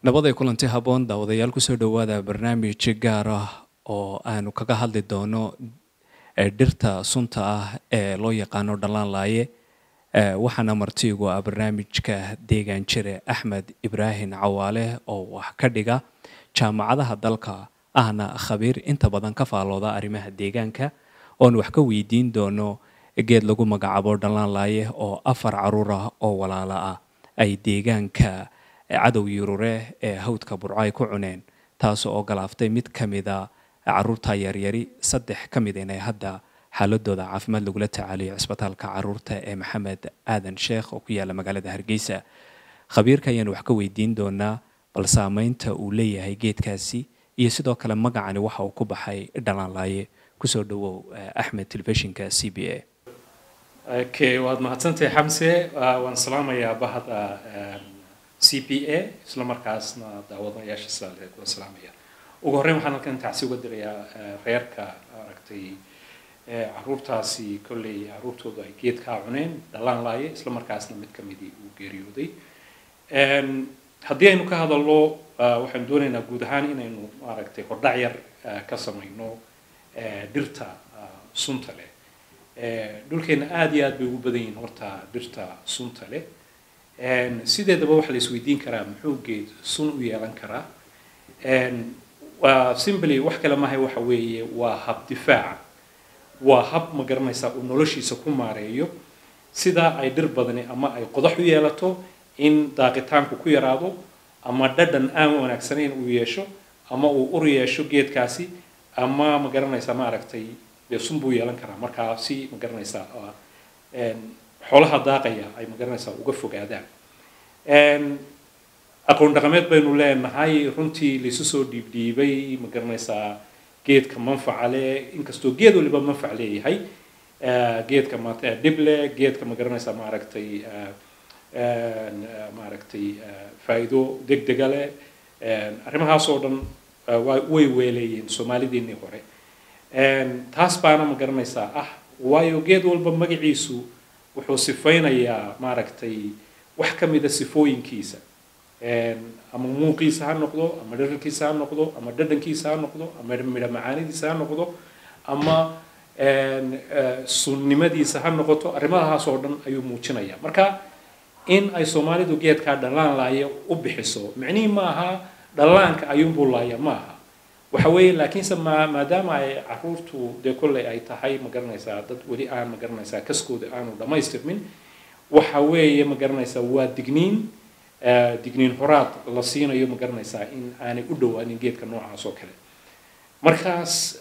nabaday kulanti habboon daawadayaal kusoo dhowaada barnaamij gaar ah oo aanu kaga hadli doono dhirta sunta ah ee loo yaqaano dhallaan laaye waxaana martiigu ah barnaamijka deegaan jire axmed ibraahim cawaale oo wax ka dhiga jaamacadaha dalka ahna khabiir inta badan ka faalooda arrimaha deegaanka oon wax ka weydiin doono geed lagu magacaabo dhallaan laaye oo afar caruur ah oo walaala ah ay deegaanka cadow yurure ee hawdka burco ay ku cuneen taas oo galaaftay mid ka mida caruurta yaryari saddex ka mid inay hadda xaaladooda caafimaad lagula tacaaliyo cisbitaalka caruurta ee maxamed aadan sheekh oo ku yaala magaalada hargeysa khabiirka ayaanu wax ka weydiin doonaa bal saameynta uu leeyahay geedkaasi iyo sidoo kale magacani waxa uu ku baxay dhalaanlaaye kusoo dhawow axmed telefishinka c b a okay waad mahadsantahay xamse waan salaamayaa bahda c p a isla markaasna daawadayaasha saaleed waan salaamaya ugu horreyn waxaan halkan tacsi uga dirayaa reerka aragtay caruurtaasi kolley caruurtoodu ay geedkaa cuneen dhalaan laaye isla markaasna mid ka midii uu geeriyooday haddii aynu ka hadalno waxaan doonaynaa guud ahaan inaynu maaragtay hordhac yar ka samayno dhirta sunta leh dhulkeena aada iyo aad bay ugu badan yihiin horta dhirta sunta leh sideedaba waxa la isweydiin karaa muxuu geed sun u yeelan karaa waa simply wax kale mahay waxa weeye waa hab difaaca waa hab ma garanaysaa uu noloshiisa ku maareeyo sidaa ay dhir badani ama ay qodax u yeelato in daaqitaanku ku yaraado ama dhadhan aan wanaagsanayn uu yeesho ama uu ur yeesho geedkaasi ama ma garanaysaa maaragtay dee sun buu yeelan karaa markaa si ma garanaysaa xoolaha daaqaya ay ma garanaysaa uga fogaadaan aqoon dhaqameed baynu leenahay runtii laisu soo dhiibdhiibay ma garanaysaa geedka manfaca leh inkastoo geed waliba manfac leeyahay geedka dhible geedka ma garanaysaa maaragtay maaragtay faa'iido deg dega leh arrimahaas oo dhan way weeleeyeen soomaalideennii hore taas baana ma garanaysaa ah waayo geed walba magaciisu wuxuu sifaynayaa maaragtay wax ka mida sifooyinkiisa ama muuqiisa ha noqdo ama dhararkiisa ha noqdo ama dhadhankiisa ha noqdo ama midho macaanidiisa ha noqdo ama sunnimadiisa ha noqoto arrimahaas oo dhan ayuu muujinaya marka in ay soomaalidu geedkaa dhallaan laaya u bixiso micnihii ma aha dhallaanka ayuunbuu laaya ma aha waxa weeye laakiinse ma maadaama ay caruurtu dee kolley ay tahay ma garanaysaa dad weli aan ma garanaysaa kaskooda aanu dhammaystirmin waxa weeye ma garanaysaa waa digniin digniin horaad la siinayo ma garanaysaa in aanay u dhowaanin geedka noocaas oo kale markaas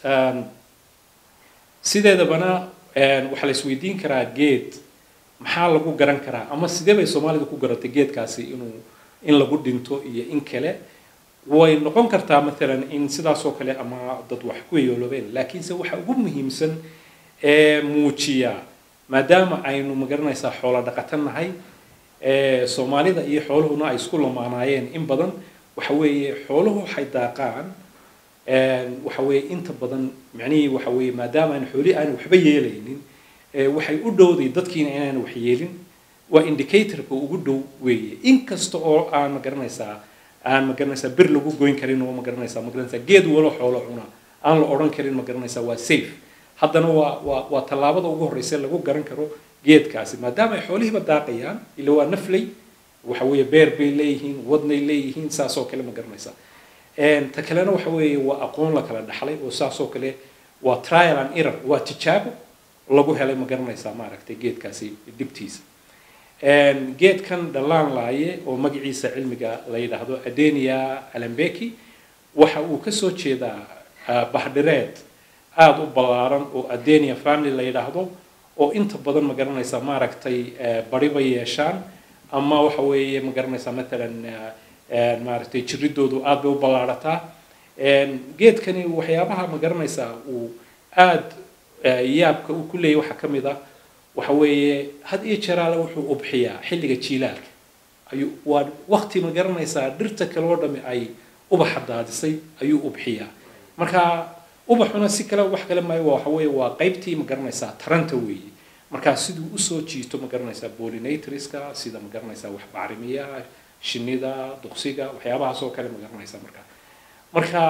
sideedabana waxaa la isweydiin karaa geed maxaa lagu garan karaa ama sidee bay soomaalidu ku garatay geedkaasi inuu in lagu dhinto iyo in kale way noqon kartaa maalan in sidaasoo kale ama dad wax ku yeeloobeen laakiinse waxa ugu muhiimsan ee muujiya maadaama aynu magaranaysaa xoolo dhaqatan nahay soomaalida iyo xooluhuna ay isku lamaanaayeen in badan waxa weeye xooluhu waxay daaqaan waxa weeye inta badan macnihii waxa weeye maadaama aan xooli aan waxba yeelaynin waxay u dhowday dadkiina inaan wax yeelin waa indicatorka ugu dhow weeye inkasta oo aan magaranaysaa aan magaranaysaa bir lagu goyn karin oo magaranaysaa magaranaysaa geed walo xoolo cuna aan la odhan karin magaranaysaa waa safe haddana waa waa waa tallaabada ugu horreysa lagu garan karo geedkaasi maadaama ay xoolihiiba daaqayaan ila waa nafley waxa weeye beer bay leeyihiin wadnay leeyihiin saasoo kale ma garanaysaa ta kalena waxa weeye waa aqoon la kala dhaxlay oo saasoo kale waa trial and error waa tijaabo lagu helay ma garanaysaa maaragtay geedkaasi dhibtiisa geedkan dhallaan laaye oo magaciisa cilmiga la yidhaahdo adenia alambeki waxa uu kasoo jeedaa bahdhireed aada u ballaaran oo adenia family la yidhaahdo oo inta badan ma garanaysaa maaragtay bariba yeeshaan ama waxa weeye ma garanaysaa matalan maaragtay jiridoodu aada bay u ballaarataa geedkani waxyaabaha ma garanaysaa uu aada yaabka uu ku leeyahy waxaa ka mid ah waxa weeye had iyo jeraale wuxuu ubxiyaa xilliga jiilaalka ayuu waa wakti ma garanaysaa dhirta kale oo dhami ay ubaxa daadisay ayuu ubxiyaa marka ubaxuna si kale wax kale maayo waxa weeye waa qaybtii ma garanaysaa taranta weeye markaa siduu usoo jiito ma garanaysaa pollinatorska sida ma garanaysaa wax bacrimiyaha shinnida duqsiga waxyaabahaas oo kale ma garanaysaa marka marka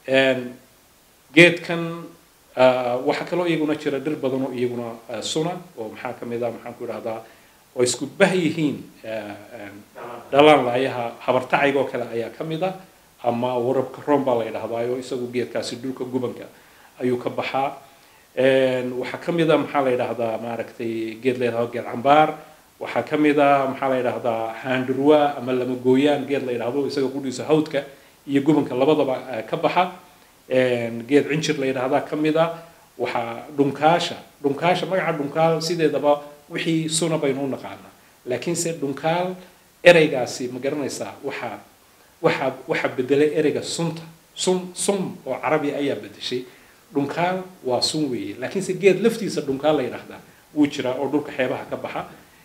geedkan waxaa kaloo iyaguna jira dhir badan oo iyaguna suna oo maxaa ka mid ah maxaan ku idhahdaa oo isku bah yihiin dhalaan laayaha habartacayga oo kale ayaa ka mid ah ama warabka room baa la yidhahdaayo isagu geedkaasi dhulka gubanka ayuu ka baxaa waxaa ka mid a maxaa la yidhahdaa maaragtay geed la yidhahdo geed cambaar waxaa ka mid a maxaa la yidhahdaa haandurwa ama lamagooyaan geed la yidhahdo isaga qudhiisa hawdka iyo gubanka labadaba ka baxa geed cinjir la yidhahdaa ka mid a waxaa dhunkaasha dhunkaasha magaca dhunkaal sideedaba wixii suna baynu u naqaanaa laakiinse dhunkaal ereygaasi ma garanaysaa waxaa waxaa waxaa bedelay ereyga sunta sun sum oo carabi ayaa bedeshay dhunkaal waa sun weeye laakiinse geed laftiisa dhunkaal la yidhaahdaa wuu jiraa oo dhulka xeebaha ka baxa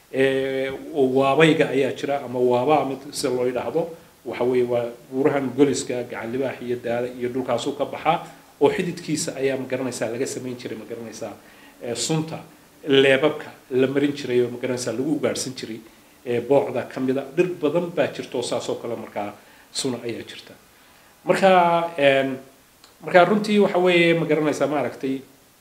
waabayga ayaa jira ama waabaa mid sida loo yidhaahdo waxa weeye waa buurahan goliska gacan libaax iyo daada iyo dhulkaasuu ka baxaa oo xididkiisa ayaa ma garanaysaa laga samayn jiray ma garanaysaa sunta leebabka la marin jiray oo ma garanaysaa lagu ugaadhsan jiray boocda ka mida dhir badan baa jirta oo saasoo kale markaa suna ayaa jirta marka marka runtii waxa weeye ma garanaysaa maaragtay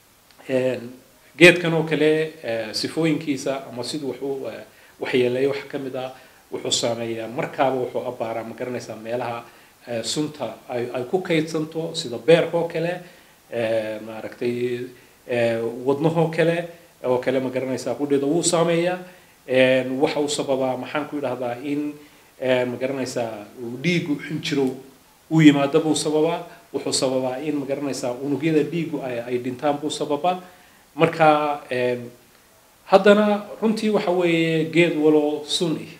geedkan oo kale sifooyinkiisa ama siduu wuxuu waxyeeleeyo waxa ka mid ah wuxuu saameeyaa markaaba wuxuu abbaaraa ma garanaysaa meelaha sunta ay ay ku kaydsanto sida beerka oo kale maaragtay wadnahoo kale oo kale ma garanaysaa qudheeda wuu saameeyaa waxa uu sababaa maxaan ku idhahdaa in ma garanaysaa dhiigu xinjirow uu yimaado buu sababaa wuxuu sababaa in ma garanaysaa unugyada dhiigu ay ay dhintaan buu sababaa marka haddana runtii waxa weeye geed waloo sun ih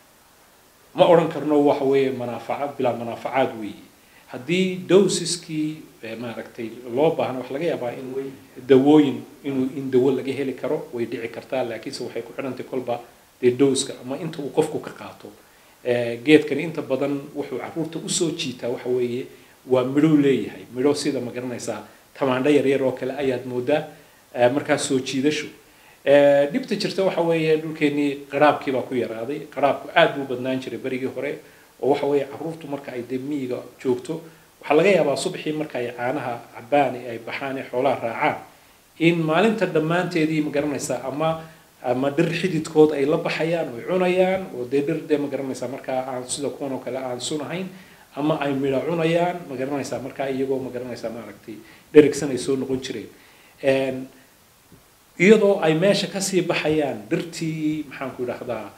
ma odhan karno waxa weeye manaafaca bilaa manaafacaad weeye haddii dosiskii maaragtay loo baahna wax laga yaabaa in dawooyin inuu in dawo laga heli karo way dhici kartaa laakiinse waxay ku xidhantay kolba dee dowska ama inta uu qofku ka qaato geedkani inta badan wuxuu caruurta usoo jiitaa waxa weeye waa midhow leeyahay midho sida ma garanaysaa tamaandho yaryar oo kale ayaad moodaa markaas soo jiidasho dhibta jirta waxa weeye dhulkeenii qaraabkii baa ku yaraaday qaraabku aad buu badnaan jiray berigii hore oo waxa weeye caruurtu marka ay dee miyiga joogto waxaa laga yaabaa subaxii marka ay caanaha cabaan ee ay baxaan ee xoolaha raacaan in maalinta dhammaanteedii ma garanaysaa ama ama dhir xididkood ay la baxayaan oy cunayaan oo dee dhir dee ma garanaysaa markaa aan sida kuwan oo kale aan sunahayn ama ay midho cunayaan ma garanaysaa markaa iyagoo ma garanaysaa maaragtay dherigsan ay soo noqon jireen iyadoo ay meesha kasii baxayaan dhirtii maxaan ku idhahdaa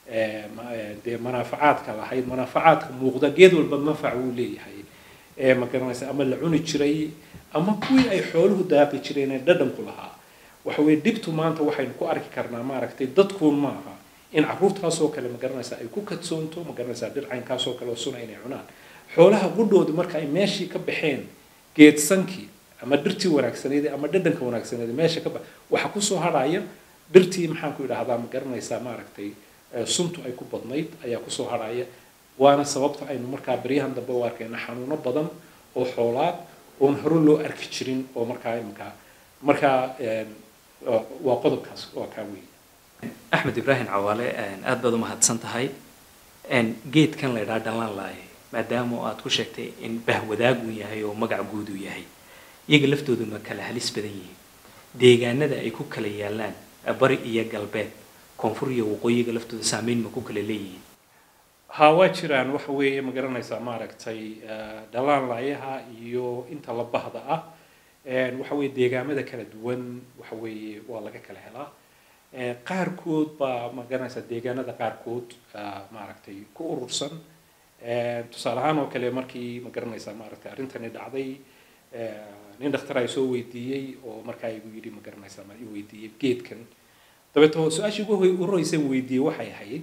dee manaafacaadka lahayd manaafacaadka muuqda geed walba manfac wuu leeyahay ma garanaysa ama la cuni jiray ama kuwii ay xooluhu daaqi jireen ee dhadhanku lahaa waxa weye dhibtu maanta waxaynu ku arki karnaa maaragtay dadkuun maaha in caruurtaasoo kale ma garanaysaa ay ku kadsoonto ma garanaysaa dhir caynkaasoo kale oo suna inay cunaan xoolaha qudhooda marka ay meeshii ka baxeen geedsankii ama dhirtii wanaagsaneed ama dhadhanka wanaagsaneed meesha ka bax waxa kusoo hadhaya dhirtii maxaan ku idhahdaa ma garanaysaa maaragtay suntu ay ku badnayd ayaa kusoo hadhaya waana sababta aynu markaa beryahan dambe u arkayna xanuuno badan oo xoolaad oon hore loo arki jirin oo markaa imkaa markaa waa qodobkaas waa kaa weeye axmed ibraahim cawaale aad baad u mahadsan tahay geedkan la ydhaha dhalaan laaye maadaama aad ku sheegtay in bahwadaagu yahay oo magac guud uu yahay iyaga laftooduna kala halis badan yihiin deegaanada ay ku kala yaalaan bari iyo galbeed koonfur iyo waqooyiga laftooda saameyn ma ku kala leeyihiin ha waa jiraan waxa weeye ma garanaysaa maaragtay dhalaan laayaha iyo inta la bahda ah waxa weeye deegaamada kala duwan waxa weeye waa laga kala helaa qaarkood baa ma garanaysaa deegaanada qaarkood maaragtay ku urursan tusaale ahaan oo kale markii ma garanaysaa maaragtay arrintani dhacday nin dhakhtar ay soo weydiiyey oo markaa igu yidhi ma garanaysaa ma i weydiiyey geedkan dabeeto su-aashii ugu horreysay weydiiyey waxay ahayd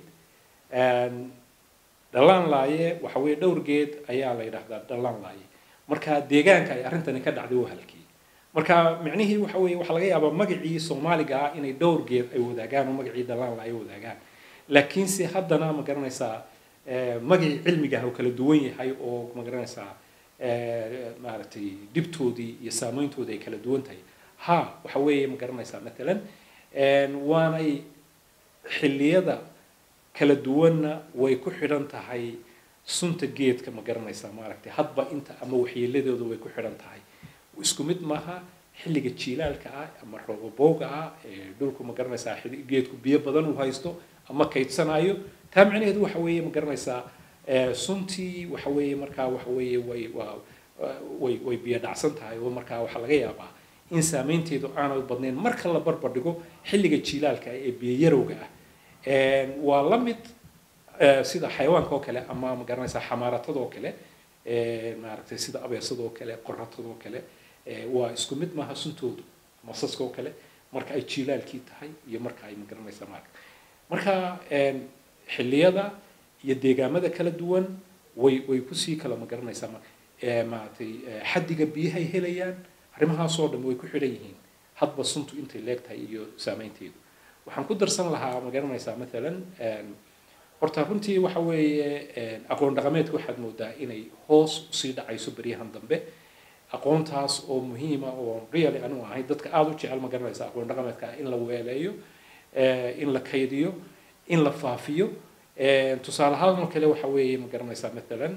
dhalaan laaye waxa weeye dhowr geed ayaa la yidhahdaa dhalaan laaye marka deegaanka ay arrintani ka dhacday waa halkii marka micnihii waxa weeye waxaa laga yaabaa magacii soomaaliga ah inay dhowr geed ay wadaagaan oo magacii dhalaan laaye wadaagaan laakiinse haddana ma garanaysaa magacii cilmiga ah oo kala duwan yahay oo ma garanaysaa maaragtay dhibtoodii iyo saameyntoodii ay kala duwan tahay ha waxa weeye ma garanaysaa matalan waanay xilliyada kala duwanna way ku xidhan tahay sunta geedka ma garanaysaa maaragtay hadba inta ama waxyeeladooda way ku xidhan tahay isku mid maaha xilliga jiilaalka ah ama roobabowga ah ee dhulku ma garanaysaa geedku biyo badan uu haysto ama kaydsanayo taa macnaheedu waxa weeye ma garanaysaa suntii waxa weeye markaa waxa weeye way waa way way biyo dhacsan tahay oo markaa waxaa laga yaabaa in saameynteedu aanay badnayn marka la barbar dhigo xilliga jiilaalka ah ee biyo yarowga ah waa la mid sida xayawaanka oo kale ama ma garanaysaa xamaaratada oo kale maaragtay sida abeesada oo kale qoratada oo kale waa isku mid maaha suntoodu masaska oo kale marka ay jiilaalkii tahay iyo marka ay ma garanaysaa maaragta marka xilliyada iyo deegaamada kala duwan way way kusii kala ma garanaysaa maaragtay xaddiga biyahay helayaan arrimahaasoo dhan way ku xidhan yihiin hadba suntu intay leegtahay iyo saameynteedu waxaan ku darsan lahaa ma garanaysaa maalan horta runtii waxa weeye aqoon dhaqameedka waxaad moodaa inay hoos usii dhacayso beryahan dambe aqoontaas oo muhiima oo really anigu ahay dadka aada u jecel ma garanaysa aqoon dhaqameedka in la weeleeyo in la kaydiyo in la faafiyo tusaale ahaan kale waxa weeye ma garanaysaa maalan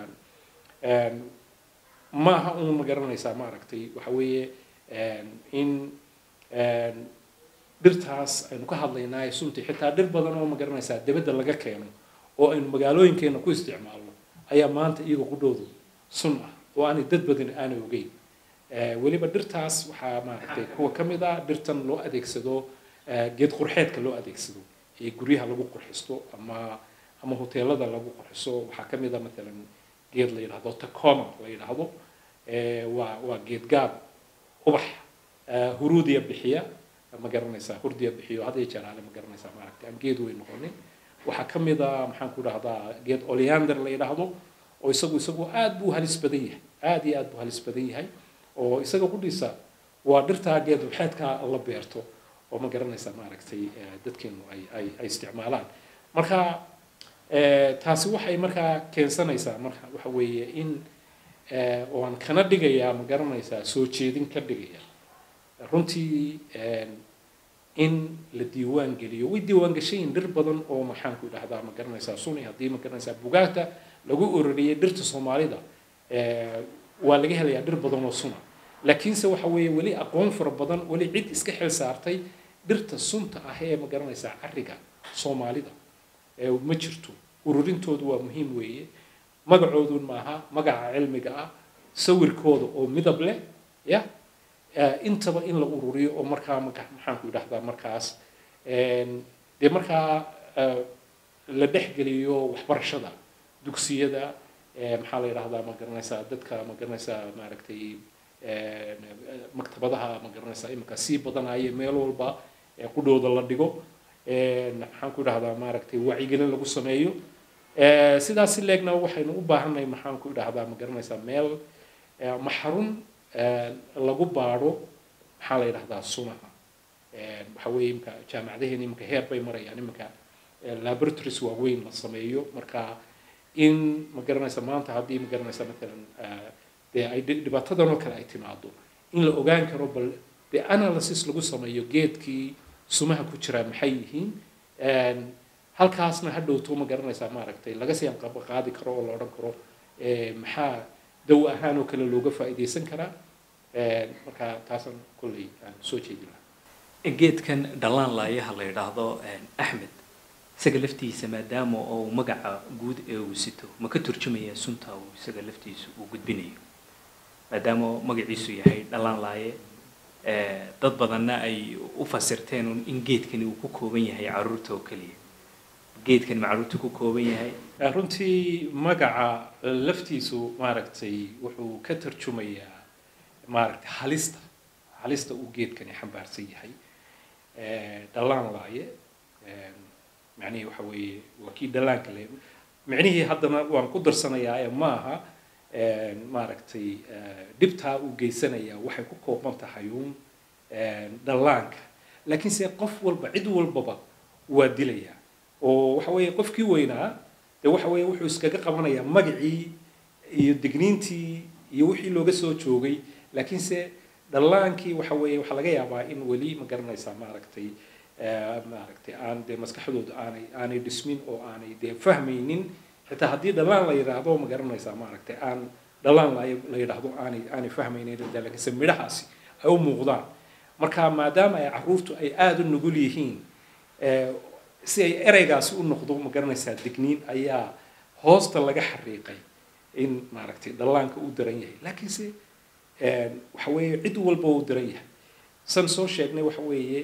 ma aha un ma garanaysaa maaragtay waxa weeye in dhirtaas aynu ka hadlaynaa sunti xitaa dhir badan oo ma garanaysaa dibadda laga keeno oo aynu magaalooyinkeena ku isticmaalno ayaa maanta iyaga qudhoodu sun ah oo aanay dad badan aanay ogeyn weliba dhirtaas waxaa maaragtay kuwa ka mid ah dhirtan loo adeegsado geed qurxeedka loo adeegsado ee guryaha lagu qurxisto ama ama hoteelada lagu qurxiso waxaa ka mid ah maalan geed la yidhahdo tacoma la yidhaahdo waa waa geed gaab ubax huruudiya bixiya ma garanaysaa hurdiya bixiyo had iyo jeer aale ma garanaysaa maaragtay aan geed weyn noqonin waxaa ka mid a maxaan ku dhahdaa geed oleander la yidhaahdo oo isagu isagu aad buu halis badan yahay aad iyo aad buu halis badan yahay oo isaga qudhiisa waa dhirtaa geed waxeedka la beerto oo ma garanaysaa maaragtay dadkeenu ay ay ay isticmaalaan marka taasi waxay markaa keensanaysaa marka waxa weeye in waan kana dhigayaa ma garanaysaa soo jeedin ka dhigaya runtii in la diiwaan geliyo way diiwaan gashayin dhir badan oo maxaan ku dhahdaa ma garanaysaa suni haddii ma garanaysaa bugaagta lagu ururiyay dhirta soomaalida waa laga helayaa dhir badan oo suna laakiinse waxa weeye weli aqoon fara badan weli cid iska xil saartay dhirta sunta ah ee ma garanaysaa cariga soomaalida ma jirto ururintoodu waa muhiim weeye magacoodun maaha magaca cilmiga ah sawirkooda oo midab leh ya intaba in la ururiyo oo markaa maxaan ku idhahdaa markaas dee markaa la dhexgeliyo waxbarashada dugsiyada maxaa la yidhahdaa ma garanaysaa dadka ma garanaysaa maaragtay maktabadaha ma garanaysaa iminka sii badanaya meel walba qudhooda la dhigo maxaan ku idhahdaa maaragtay wacyigelin lagu sameeyo sidaas si leegna waxaynu u baahannahay maxaan ku idhahdaa ma garanaysaa meel ma xarun lagu baadho maxaa la yidhahdaa sunaha waxa weeye imika jaamacadaheena iminka heer bay marayaan iminka laboratories waaweyn la sameeyo marka in ma garanaysa maanta haddii ma garanaysa matalan dee ay dhibaatadan oo kale ay timaado in la ogaan karo bal dee analysis lagu sameeyo geedkii sumaha ku jiraa maxay yihiin halkaasna hadhowto ma garanaysaa maaragtay laga sii qaadi karo oo la odhan karo maxaa daw ahaan oo kale looga faa'iidaysan karaa marka taasaan kolley aan soo jeedin lahaa geedkan dhallaan laayaha la yidhaahdo axmed isaga laftiisa maadaama uu magaca guud ee uu sito ma ka turjumaya sunta uu isaga laftiisa uu gudbinayo maadaama magaciisu yahay dhallaan laaye dad badanna ay u fasirteen in geedkani uu ku kooban yahay caruurta oo keliya geedkani ma caruurta ku kooban yahay runtii magaca laftiisu maaragtay wuxuu ka tarjumayaa maaragtay halista halista uu geedkani xambaarsan yahay dhallaan laaye macnihii waxa weeye waa kii dhallaanka le micnihii haddana waan ku darsanayaa ee maaha maaragtay dhibtaa uu geysanayaa waxay ku kooban tahay uun dhallaanka laakiinse qof walba cid walbaba waa dilayaa oo waxa weeye qofkii weynaa dee waxa weeye wuxuu iskaga qabanayaa magacii iyo digniintii iyo wixii looga soo joogay laakiinse dhallaankii waxa weeye waxaa laga yaabaa in weli ma garanaysaa maaragtay maaragtay aan dee maskaxdooda aanay aanay dhismin oo aanay dee fahmaynin xitaa haddii dhalaan la yidhaahdo ma garanaysaa maaragtay aan dhalaan la yidhaahdo aanay aanay fahmaynin laakiinse midhahaasi ay u muuqdaan marka maadaama ay caruurtu ay aada u nugul yihiin si ay ereygaasi u noqdo ma garanaysaa digniin ayaa hoosta laga xariiqay in maaragtay dhallaanka u daran yahay laakiinse waxa weeye cid walba u daran yahay san soo sheegnay waxa weeye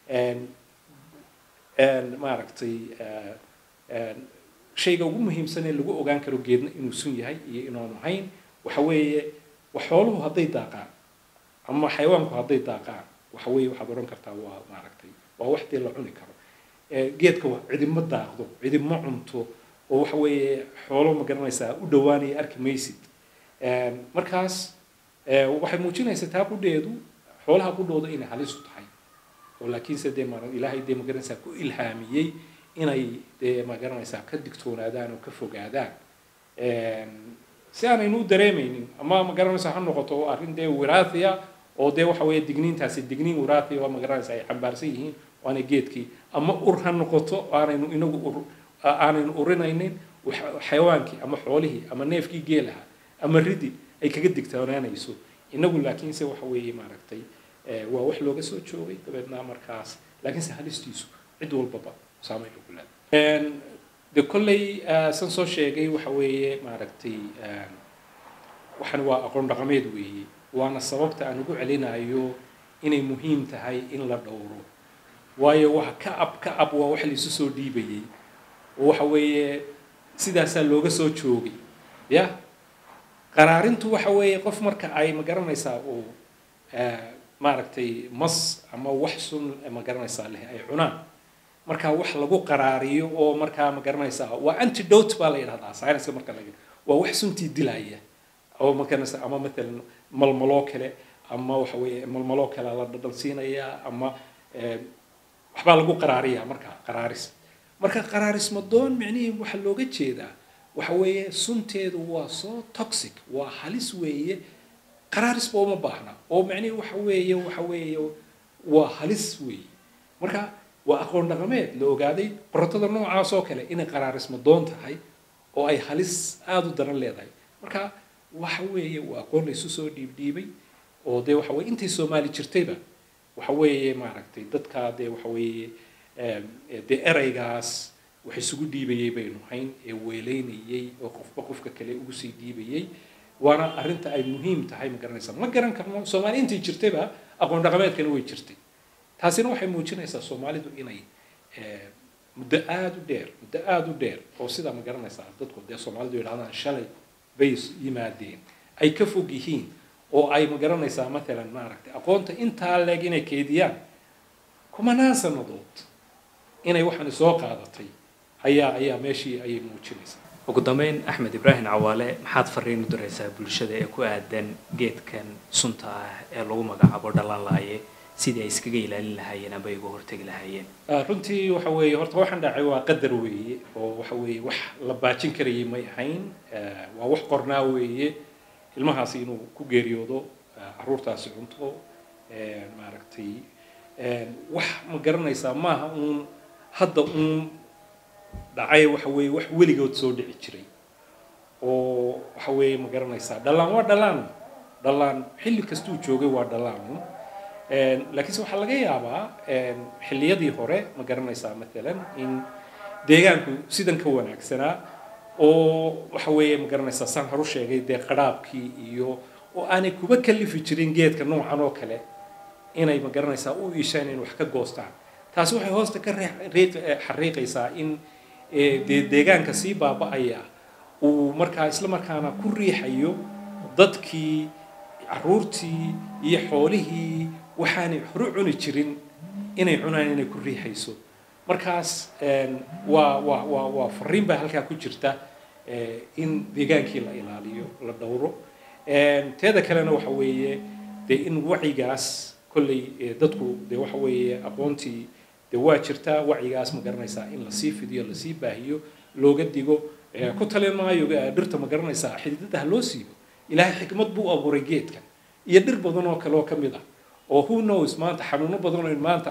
maaragtay shayga ugu muhiimsan ee lagu ogaan karo geedna inuu sun yahay iyo inaanu hayn waxa weeye xooluhu hadday daaqaan ama xayawaanku hadday daaqaan waxa weeye waxaad odhan kartaa waa maaragtay waa wax dee la cuni karo geedka cidima daaqdo cidima cunto oo waxa weeye xoolo ma garanaysaa u dhowaanaya arki maysid markaas waxay muujinaysaa taa qudheedu xoolaha qudhooda inay halis u tahay oo laakiinse dee ma ilaahay dee ma garanaysaa ku ilhaamiyey inay dee ma garanaysaa ka digtoonaadaan oo ka fogaadaan si aanaynu u dareemaynin ama ma garanaysaa ha noqoto arrin dee wiraathia oo dee waxa weeye digniintaasi digniin wiraathia oo ma garanaysaa ay xambaarsan yihiin waana geedkii ama ur ha noqoto aanaynu inagu ur aanaynu urinaynin xayawaankii ama xoolihii ama neefkii geelaha ama ridi ay kaga digtoonaanayso inagu laakiinse waxa weeye maaragtay waa wax looga soo joogay dabeedna markaas laakiinse halistiisu cid walbaba saameyn ugu leedahay de kolley san soo sheegay waxa weeye maaragtay waxan waa aqoon dhaqameed weeye waana sababta aan ugu celinayo inay muhiim tahay in la dhowro waayo waxa ka ab ka ab waa wax laisu soo dhiibayay oo waxa weeye sidaasaa looga soo joogay ya qaraarintu waxa weeye qof marka ay ma garanaysaa uu maaragtay mas ama wax sun ma garanaysaa leh ay cunaan marka wax lagu qaraariyo oo markaa ma garanaysaa waa antidote baa la yidhahdaa science marka laga waa wax suntii dilaya oo ma garanaysaa ama matalan malmaloo kale ama waxa weeye malmaloo kale la dhadhansiinayaa ama waxbaa lagu qaraariyaa marka qaraaris marka qaraarismadoon micnihii waxaa looga jeedaa waxa weeye sunteedu waa soo toxic waa halis weeye qaraarisba uma baahna oo micnihii waxa weeye waxa weeye waa halis weeye marka waa aqoon dhaqameed la ogaaday qorotada noocaas oo kale inay qaraarismadoon tahay oo ay halis aada u daran leedahay marka waxa weeye waa aqoon la isu soo dhiibdhiibay oo dee waxa weye intay soomaali jirtayba waxa weeye maaragtay dadkaa dee waxa weeye dee ereygaas wax isugu dhiibayay baynu hayn ee weeleynayay oo qofba qofka kale ugu sii dhiibayay waana arrinta ay muhiim tahay ma garanaysaa ma garan karno soomaali intay jirtayba aqoon dhaqameedkana way jirtay taasina waxay muujinaysaa soomaalidu inay muddo aada u dheer muddo aada u dheer oo sidaa ma garanaysaa dadku dee soomaalidu yidhahdaan shalay bay yimaadeen ay ka fog yihiin oo ay ma garanaysaa matalan maaragtay aqoonta intaa leeg inay keediyaan kumanaan sannadood inay waxaani soo qaadatay ayaa ayaa meeshii ayay muujinaysaa ugu dambeyn axmed ibraahim cawaale maxaad fariin u diraysaa bulshada ee ku aadan geedkan sunta ah ee lagu magacaabo dhalanlaaye sidii ay iskaga ilaalin lahaayeen amba iga hortegi lahaayeen runtii waxa weeye horta waxaan dhacay waa qadar weeye oo waxa weeye wax la baajin karayay may ahayn waa wax qornaa weeye ilmahaasi inuu ku geeriyoodo caruurtaasi cunto maaragtay wax ma garanaysaa maaha uun hadda uun dhacay waxa weeye wax weligood soo dhici jiray oo waxa weeye ma garanaysaa dhalaan waa dhalaan dhalaan xilli kastuu joogay waa dhalaan laakiinse waxaa laga yaabaa xilliyadii hore ma garanaysaa matalan in deegaanku sidan ka wanaagsanaa oo waxa weeye ma garanaysaa saan horu sheegay dee qadhaabkii iyo oo aanay kuba kalifi jirin geedka noocan oo kale inay ma garanaysaa u iishaan in wax ka goostaan taasi waxay hoosta ka xariiqaysaa in dee deegaanka sii baaba-aya uu markaa isla markaana ku riixayo dadkii caruurtii iyo xoolihii waxaanay horu cuni jirin inay cunaan inay ku riixayso markaas waa waa waa waa fariin baa halkaa ku jirta in deegaankii la ilaaliyo la dhowro teeda kalena waxa weeye dee in wacyigaas kolley dadku dee waxa weeye aqoontii dee waa jirtaa wacyigaas ma garanaysaa in lasii fidiyo lasii baahiyo looga digo ku talin maayo dhirta ma garanaysaa xididada ha loo siibo ilaahay xikmad buu abuuray geedkan iyo dhir badan oo kale oo ka mid ah oo who knows maanta xanuuno badan oo maanta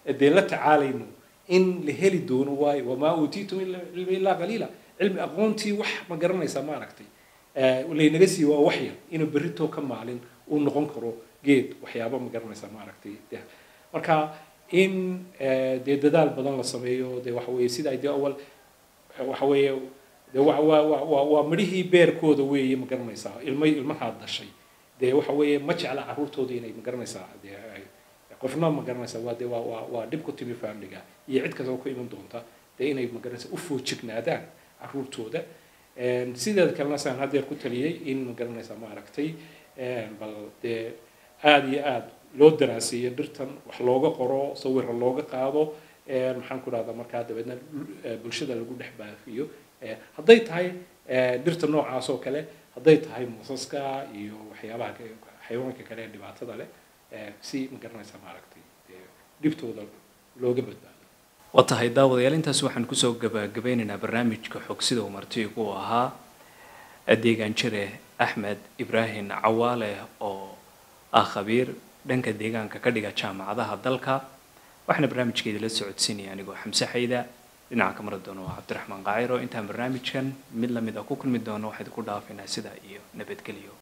dee la tacaalayno in la heli doono waayo wamaa uutiitum cilmi illaa qaliila cilmi aqoontii wax ma garanaysaa ma aragtay laynaga sii waa wax yar inuu berritoo ka maalin uu noqon karo geed waxyaaba ma garanaysaa ma aragtay marka in dee dadaal badan la sameeyo dee waxa weeye sida dee awal waxa weeye dee wa waa waa waa midhihii beerkooda weeye ma garanaysaa ilma ilmahaad dhashay dee waxa weeye ma jecla carruurtooda inay ma garanaysaa dee qofna ma garanaysaa waa dee waa waa waa dhib ku timi familiga iyo cid kastoo ku iman doonta dee inay ma garanaysaa u foojignaadaan carruurtooda sideeda kalena saan haddeer ku taliyey in ma garanaysaa ma aragtay bal dee aada iyo aada loo daraaseeyo dhirtan wax looga qoro sawira looga qaado maxaan ku dhahdaa markaa dabeedna bulshada lagu dhex baafiyo hadday tahay dhirta noocaas oo kale hadday tahay muusaska iyo waxyaabaha xayawaanka kale ee dhibaatada leh si ma garanaysaa maaragtay dhibtooda looga badbaado waa tahay daawadayaal intaas waxaan kusoo gabagabeynaynaa barnaamijka xog sida uu martigu uu ahaa deegaan jire axmed ibraahim cawaale oo ah khabiir dhanka deegaanka ka dhiga jaamacadaha dalka waxaana barnaamijkeeda la socodsiinaya anigoo xamse xayda dhinaca ka mari doono waa cabdiraxmaan qaaciro intaan barnaamijkan mid lamid ah ku kulmi doono waxayd ku dhaafaynaa sidaa iyo nabadgelyo